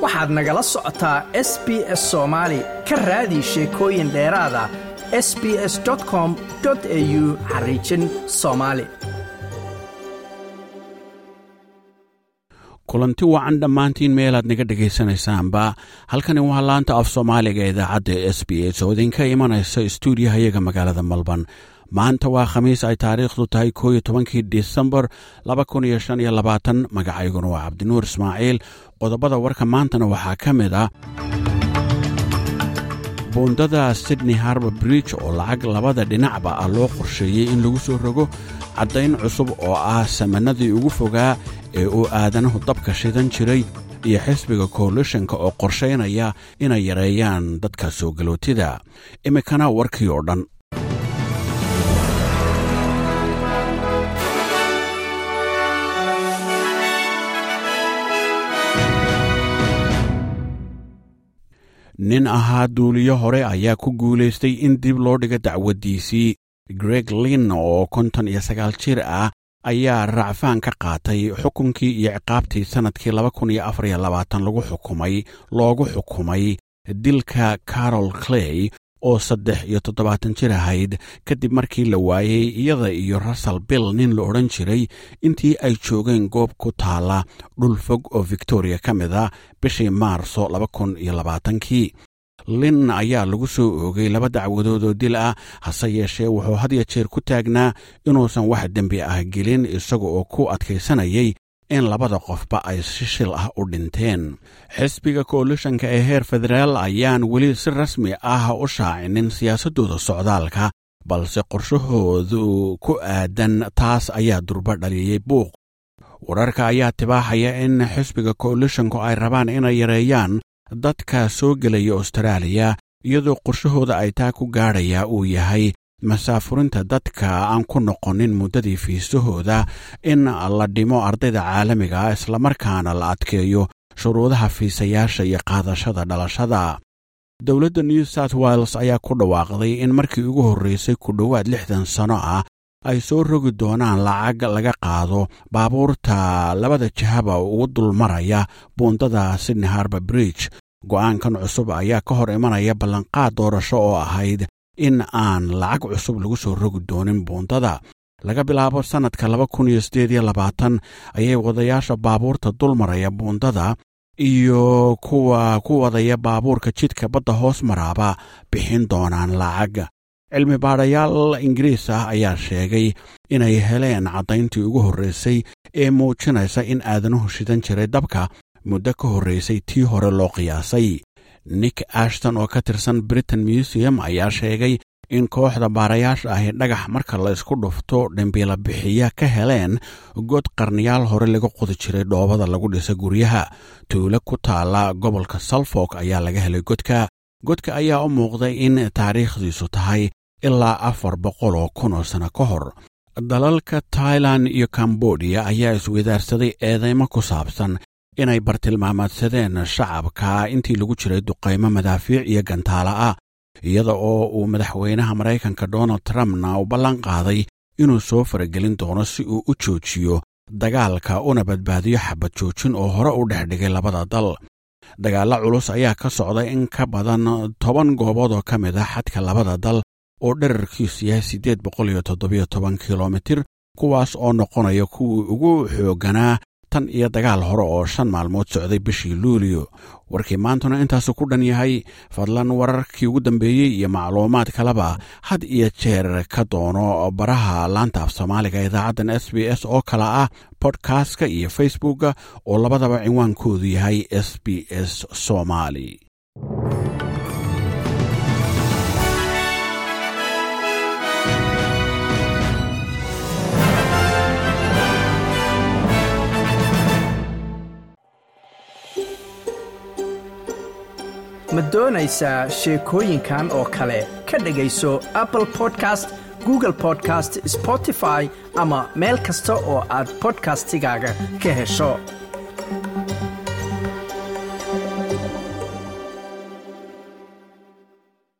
waxaad nagala socotaa s b s soomaali ka raadi sheekooyin dheeraada s b s com au xariijin soomaali kulanti wacan dhammaantiin meelaad naga dhegaysanaysaanba halkani waa laanta af soomaaliga idaacadda s b s oo idinka imanaysa stuudiyahayaga magaalada malban maanta waa khamiis ay taariikhdu tahay koo iyo tobankii disembar laba kun iyo shan iyo labaatan magacayguna waa cabdinuur ismaaciil qodobada warka maantana waxaa ka mid ah buundada sydney harbor bridge oo lacag labada dhinacba ah loo qorsheeyey in lagu soo rogo caddayn cusub oo ah samanadii ugu fogaa ee uu aadanuhu dabka shidan jiray iyo xisbiga koalishanka oo qorshaynaya inay yareeyaan dadka soo galootida iminkana warkii oo dhan nin ahaa duuliyo hore ayaa ku guulaystay in dib loo dhiga dacwaddiisii greg lin oo konton iyo sagaal jir ah ayaa racfaan ka qaatay xukunkii iyo ciqaabtii sannadkii laba kun iyo afar iyo labaatan lagu xukumay loogu xukumay dilka carol clay oo saddex iyo toddobaatan jir ahayd kadib markii la waayey iyada iyo russell bill nin la odhan jiray intii ay joogeen goob ku taala dhul fog oo victoria ka mid a bishii maarso laba kun iyo labaatankii lin ayaa lagu soo oogay laba dacwadood oo dil ah hase yeeshee wuxuu had ya jeer ku taagnaa inuusan wax dembi ah gelin isaga oo ku adkaysanayay in labada qofba ay si shil ah u dhinteen xisbiga koalishanka ee heer federaal ayaan weli si rasmi ah u shaacinin siyaasaddooda socdaalka balse qorshahoodu ku aadan taas ayaa durba dhaliyey buuq wararka ayaa tibaaxaya in xisbiga koalishanku ay rabaan inay yareeyaan dadka soo gelaya austraaliya iyadoo qorshahooda ay taa ku gaadhayaa uu yahay masaafurinta dadka aan ku noqonin muddadii fiisahooda in la dhimo ardayda caalamiga ah islamarkaana la adkeeyo shuruudaha fiisayaasha iyo qaadashada dhalashada dowladda new south wales ayaa ku dhawaaqday in markii ugu horreysay ku dhowaad lixdan sano ah ay soo rogi doonaan lacag laga qaado baabuurta labada jihaba ugu dulmaraya buundada sydney harbor bridge go'aankan cusub ayaa ka hor imanaya ballanqaad doorasho oo ahayd in aan lacag cusub lagu soo rogi doonin buundada laga bilaabo sannadka laba kun iyo siddeed iyo labaatan ayay wadayaasha baabuurta dulmaraya buundada iyo kuwa ku wadaya baabuurka jidka badda hoos maraaba bixin doonaan lacag cilmi baadhayaal ingiriis ah ayaa sheegay inay heleen caddayntii ugu horreysay ee muujinaysa in aadanuhu shidan jiray dabka muddo ka horreysay tii hore loo qiyaasay nick ashton oo ka tirsan britain museum ayaa sheegay in kooxda baarayaasha ahi dhagax marka la isku dhufto dhimbiila bixiya ka heleen god qarniyaal hore laga qodi jiray dhoobada lagu dhisa guryaha tuulo ku taala gobolka salfok ayaa laga helay godka godka ayaa u muuqday in taariikhdiisu tahay ilaa afar boqol oo kun oo sano ka hor dalalka tailan iyo kambodiya ayaa iswadaarsaday eedeymo ku saabsan inay bartilmaameedsadeen shacabka intii lagu jiray duqaymo madaafiic iyo gantaala ah iyada oo uu madaxweynaha maraykanka donald trumpna u ballan qaaday inuu soo faragelin doono si uu u joojiyo dagaalka una badbaadiyo xabad joojin oo hore u dhex dhigay labada dal dagaallo culus ayaa ka socda in ka badan toban goobood oo ka mid ah xadka labada dal oo dherarkiisu yahay siddeed boqol iyo toddobiyo toban kilomitir kuwaas oo noqonaya kuwii ugu xoogganaa tan iyo dagaal hore oo shan maalmood socday bishii luuliyo warkii maantuna intaasu ku dhan yahay fadlan wararkii ugu dambeeyey iyo macluumaad kaleba had iyo jeer ka doono baraha laanta af soomaaliga idaacaddan s b s oo kale ah bodkastka iyo facebookka oo labadaba cinwaankoodu yahay s b s somali ma doonaysaa sheekooyinkan oo kale ka dhegayso apple podcast google podcast spotify ama meel kasta oo aad bodkastigaaga ka hesho